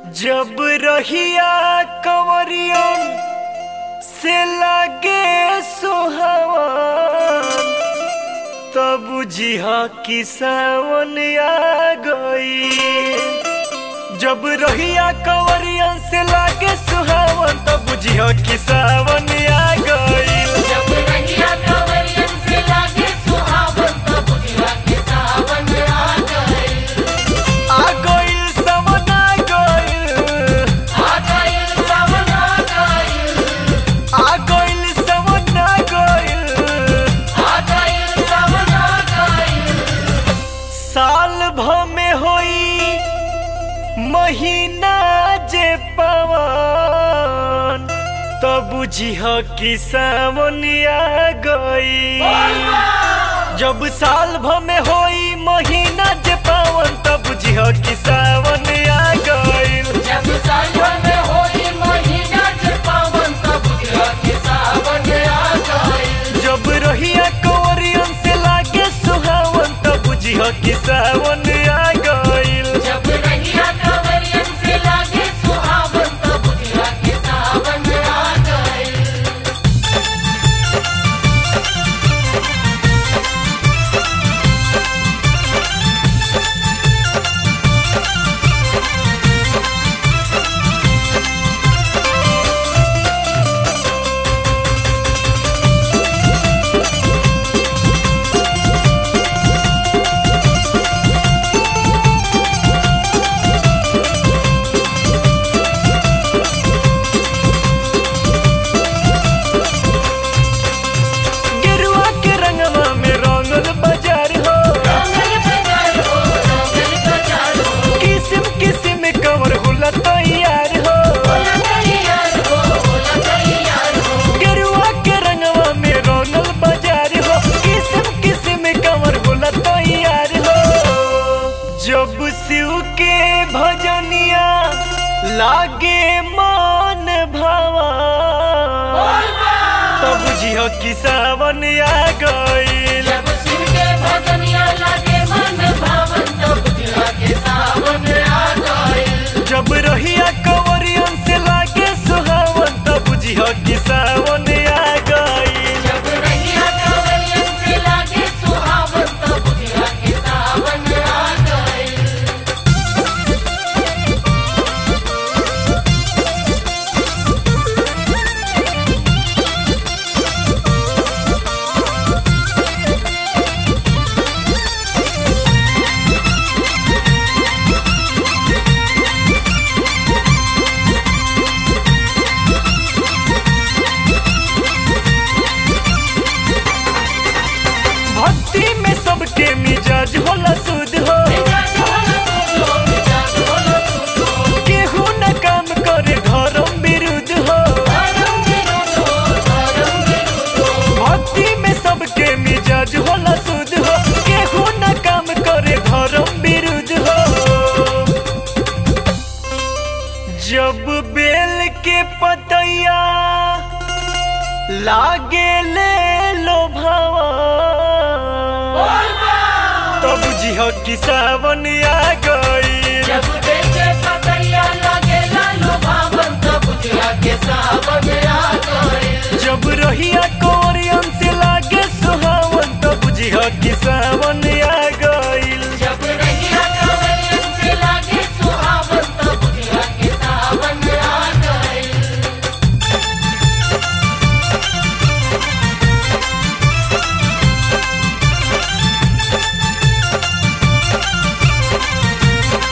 जब रहिया कंवरियन से लागे सुहावन तब बुझिया कि सावन आ गई जब रहिया कंवरियन से लागे सुहावन तब बुझिया कि सावन आ गई जब रहिया कंवरियन से लागे सुहावन तब बुझिया के सावन आ गइल। आ गइल सावन आ गइल आ गइल सावन आ गइल। आ गइल सावन आ गइल आ गइल सावन आ गइल। साल भर में होई महीना जे पवन तब बुझिह कि सावन आ गई जब साल भर में होई महीना जे पवन तब बुझिह कि सावन आ गई जब सावन में होई महीना जे पावन तब बुझिया के सावन आ गइल। जब रहिया कंवरियन से लागे सुहावन तब बुझिह कि सावन आ गई जब रहिया कंवरियन से लागे सुहावन तब बुझिया के सावन आ गइल। गेरुआ के रंगवा में रंगल बाजार हो रंगल बाजार हो, रंगल बाजार हो। किस्म किस्म कवर होला तैयार हो होला तैयार हो, होला तैयार हो। गेरुआ के रंगवा में रंगल बाजार हो किस्म किस्म कवर होला तैयार हो जब शिव के भजनिया लागे मन भावा तब बुझिह कि सावन आ गइल जब शिव के भजनिया लागे मन भावन तब बुझिया के सावन आ गइल। जब रहिया कंवरियन से लागे सुहावन तब बुझिह कि सावन आ गइल जब रहिया कंवरियन से लागे सुहावन तब बुझिया के सावन आ गइल। भक्ति में सबके मिजाज होला शुद्ध हो मिजाज होला सुधो, मिजाज होला सुधो। केहू न काम करे धर्म विरुद्ध हो धर्म विरुद्ध हो, धर्म विरुद्ध हो। भक्ति में सबके मिजाज होला शुद्ध हो केहू न काम करे धर्म विरुद्ध हो जब बेल के पतैया लागे ले लो भावा तब बुझिह कि सावन आ गई जब देखे पतैया लागे लालो भावन तब बुझिया के सावन आ गइल। जब रहिया कोरियन से लागे सुहावन तब बुझिह कि सावन आ गइल जब रहिया कंवरियन से लागे सुहावन तब बुझिया के सावन आ गइल। जब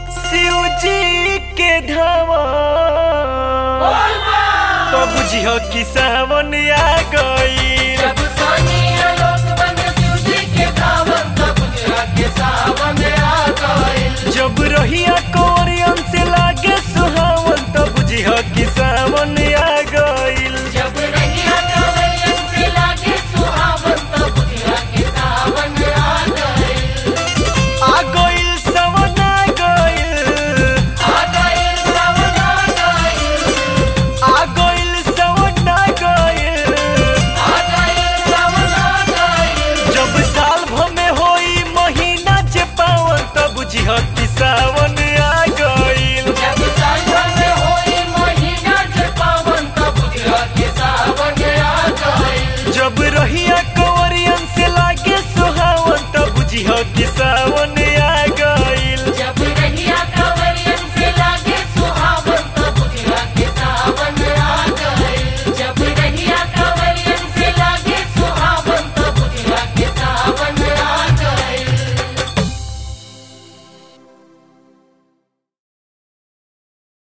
शिव जी के धावा तो बुझियो कि सावन आ गई जब सोनिया लोक बन शिवजी के धावन तब बुझिया के सावन आ गइल जब रहिया कोरियन से लागे सुहावन तो बुझियो कि सावन आ गईल जब रहिया कवैयन से लागे सुहावन तब बुझिया के सावन आ गइल आ गईल सावन आ गईल आ गइल सावन आ गइल आ गईल सावन आ गईल आ गइल सावन आ गइल जब साल भर में होई महीना जे पावन तो बुझियो कि सावन